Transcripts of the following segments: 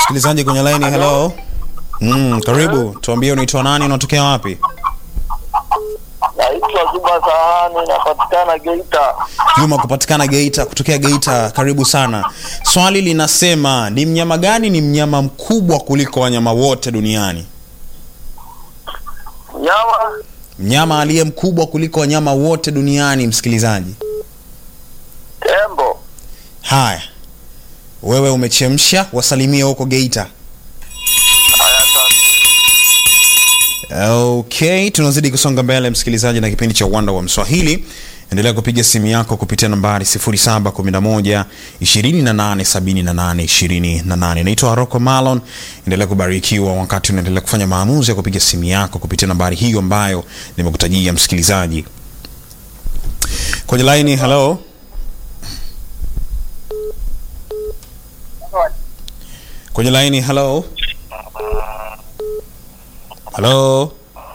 Msikilizaji kwenye line, hello. Mm, karibu. Tuambie unaitwa nani, unatokea wapi? Naitwa Juma Sahani, napatikana Geita. Juma kupatikana Geita, kutokea Geita. Karibu sana. Swali linasema ni mnyama gani ni mnyama mkubwa kuliko wanyama wote duniani? Nyama Mnyama aliye mkubwa kuliko wanyama wote duniani, msikilizaji. tembo. Haya, wewe umechemsha, wasalimie huko Geita. Haya, asante. Okay, tunazidi kusonga mbele msikilizaji, na kipindi cha uwanda wa Mswahili. Endelea kupiga simu yako kupitia nambari 0711 2878 28. Naitwa Rocco Malon. Endelea kubarikiwa wakati unaendelea kufanya maamuzi ya kupiga simu yako kupitia nambari hiyo ambayo nimekutajia msikilizaji. Kwenye line, hello. Kwenye line, hello. Hello.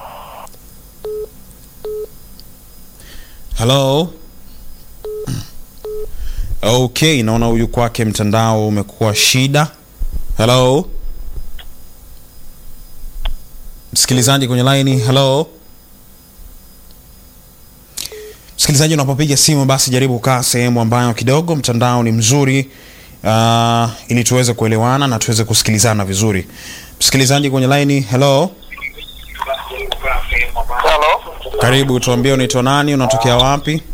Hello. Okay, naona huyu kwake mtandao umekuwa shida. Hello. Msikilizaji kwenye line, hello. Msikilizaji, unapopiga simu basi jaribu kukaa sehemu ambayo kidogo mtandao ni mzuri, uh, ili tuweze kuelewana na tuweze kusikilizana vizuri. Msikilizaji kwenye line, hello. Halo. Karibu, tuambie unaitwa nani, unatokea wapi?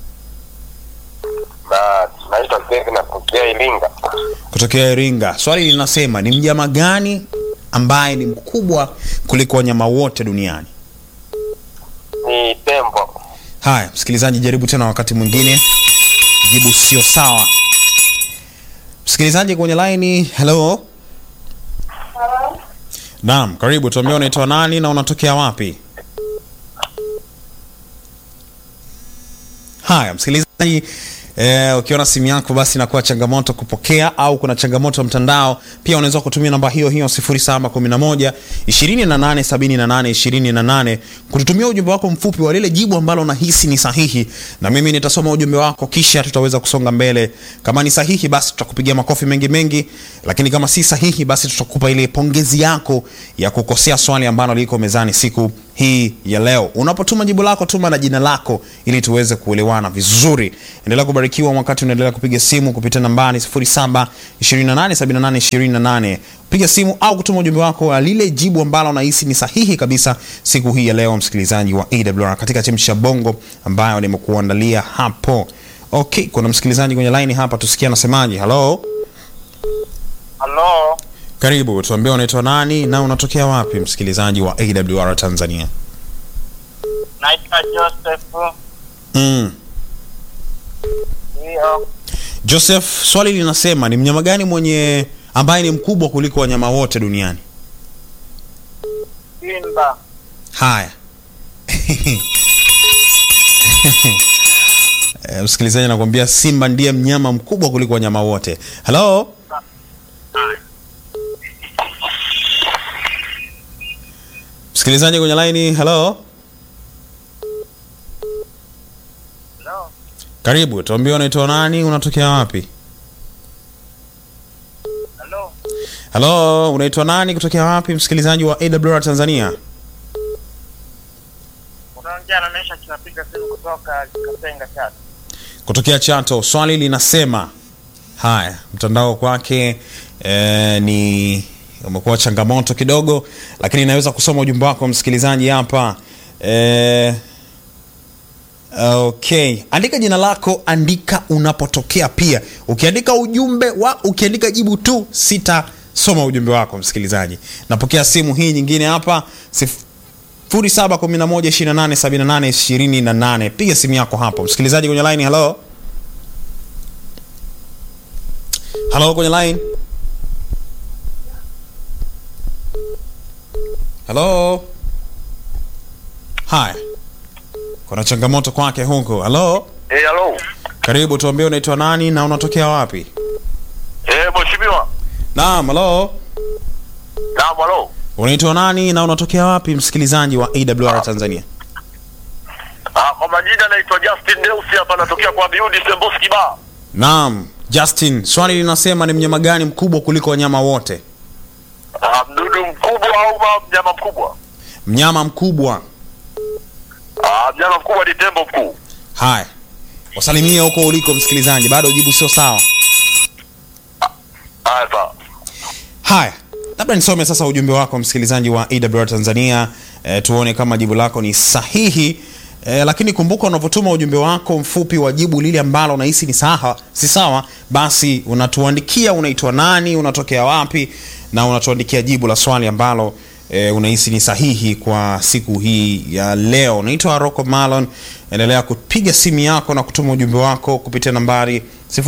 Na naitwa Greg natokea Iringa. Kutokea Iringa. Swali linasema ni mnyama gani ambaye ni mkubwa kuliko wanyama wote duniani? Ni tembo. Haya, msikilizaji, jaribu tena wakati mwingine, jibu sio sawa. Msikilizaji kwenye laini, hello. Naam, karibu, tuambie unaitwa nani na unatokea wapi? Haya, msikilizaji Eh, ukiona simu yako basi inakuwa changamoto kupokea au kuna changamoto ya mtandao, pia unaweza kutumia namba hiyo hiyo 0711 2878 28 kututumia ujumbe wako mfupi wa lile jibu ambalo unahisi ni sahihi, na mimi nitasoma ujumbe wako, kisha tutaweza kusonga mbele. Kama ni sahihi, basi tutakupigia makofi mengi mengi, lakini kama si sahihi, basi tutakupa ile pongezi yako ya kukosea swali ambalo liko mezani siku hii ya leo. Unapotuma jibu lako, tuma na jina lako ili tuweze kuelewana vizuri. Endelea kubarikiwa wakati unaendelea kupiga simu kupitia nambari 07 28 78 28. Piga simu au kutuma ujumbe wako wa lile jibu ambalo unahisi ni sahihi kabisa siku hii ya leo, msikilizaji wa AWR katika chemsha bongo ambayo nimekuandalia hapo. Okay, kuna msikilizaji kwenye line hapa, tusikie anasemaje. Hello, Halo. karibu, tuambie unaitwa nani na unatokea wapi, msikilizaji wa AWR Tanzania. Naitwa Joseph. Mm. Ndio. Joseph, swali linasema ni mnyama gani mwenye ambaye ni mkubwa kuliko wanyama wote duniani? Simba. Haya. Eh, Msikilizaji anakuambia simba ndiye mnyama mkubwa kuliko wanyama wote. Hello? Msikilizaji kwenye line, hello? Halo. Karibu, tuambie unaitwa nani, unatokea wapi? Halo. Hello, unaitwa nani, kutokea wapi, msikilizaji wa AWR Tanzania? Unaongea na Mesha tunapiga simu kutoka Kasenga Chato. kutokea Chato. Swali linasema haya, mtandao kwake eh, ni umekuwa changamoto kidogo, lakini naweza kusoma ujumbe wako msikilizaji hapa eh, okay, andika jina lako, andika unapotokea pia. Ukiandika ujumbe wa ukiandika jibu tu sitasoma ujumbe wako msikilizaji. Napokea simu hii nyingine hapa sif, 0711287828 piga simu yako hapo msikilizaji kwenye line hello hello kwenye line hello haya kuna changamoto kwake huko hello Eh, halo. karibu tuambie unaitwa nani na unatokea wapi Eh, mheshimiwa. naam hello Naam, halo. unaitwa nani na unatokea wapi msikilizaji wa awr tanzania Ah, kwa majina naitwa Justin Deusi hapa natokea kwa Biudi Semboski Bar. naam justin swali linasema ni mnyama gani mkubwa kuliko wanyama wote Ah, mdudu mkubwa au ma- mnyama mkubwa? mnyama mkubwa Ah, mnyama mkubwa ni tembo mkuu. haya wasalimie huko uliko msikilizaji bado jibu sio sawa Haya sawa. haya labda nisome sasa ujumbe wako msikilizaji wa awr tanzania e, tuone kama jibu lako ni sahihi e, lakini kumbuka unavyotuma ujumbe wako mfupi wa jibu lile ambalo unahisi ni sawa si sawa basi unatuandikia unaitwa nani unatokea wapi na unatuandikia jibu la swali ambalo e, unahisi ni sahihi kwa siku hii ya leo unaitwa rocco malon endelea kupiga simu yako na kutuma ujumbe wako kupitia nambari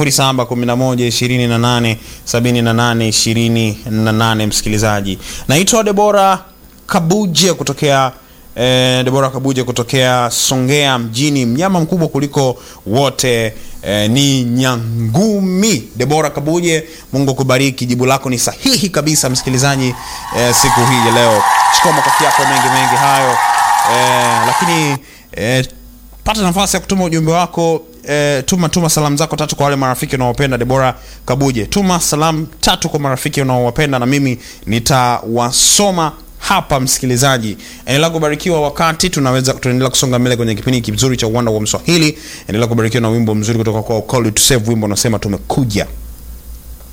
0711287828 msikilizaji naitwa debora kabuje kutokea eh, debora kabuje kutokea songea mjini mnyama mkubwa kuliko wote eh, ni nyangumi debora kabuje mungu akubariki jibu lako ni sahihi kabisa msikilizaji eh, siku hii ya leo chukua makofi yako mengi mengi hayo eh, lakini eh, pata nafasi ya kutuma ujumbe wako e, tuma tuma salamu zako tatu kwa wale marafiki unaowapenda debora kabuje tuma salamu tatu kwa marafiki unaowapenda na mimi nitawasoma hapa msikilizaji endelea kubarikiwa wakati tunaweza tunaendelea kusonga mbele kwenye kipindi kizuri cha uwanda wa mswahili endelea kubarikiwa na wimbo mzuri kutoka kwa Call You to Save wimbo unasema tumekuja